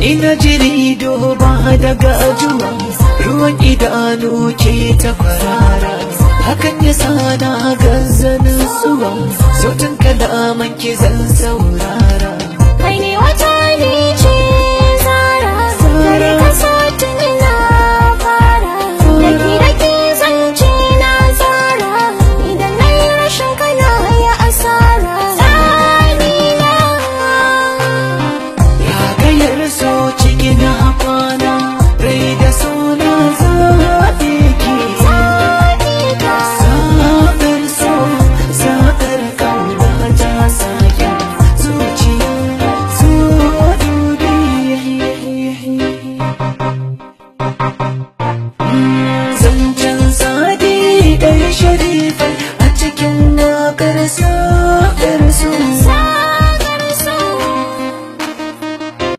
ina jiri duba da gajuwa ruwan idanu ke ta kwarara hakan ya sana gazanin zuwa sautin kalaman ki zan saurara kai ne wata ne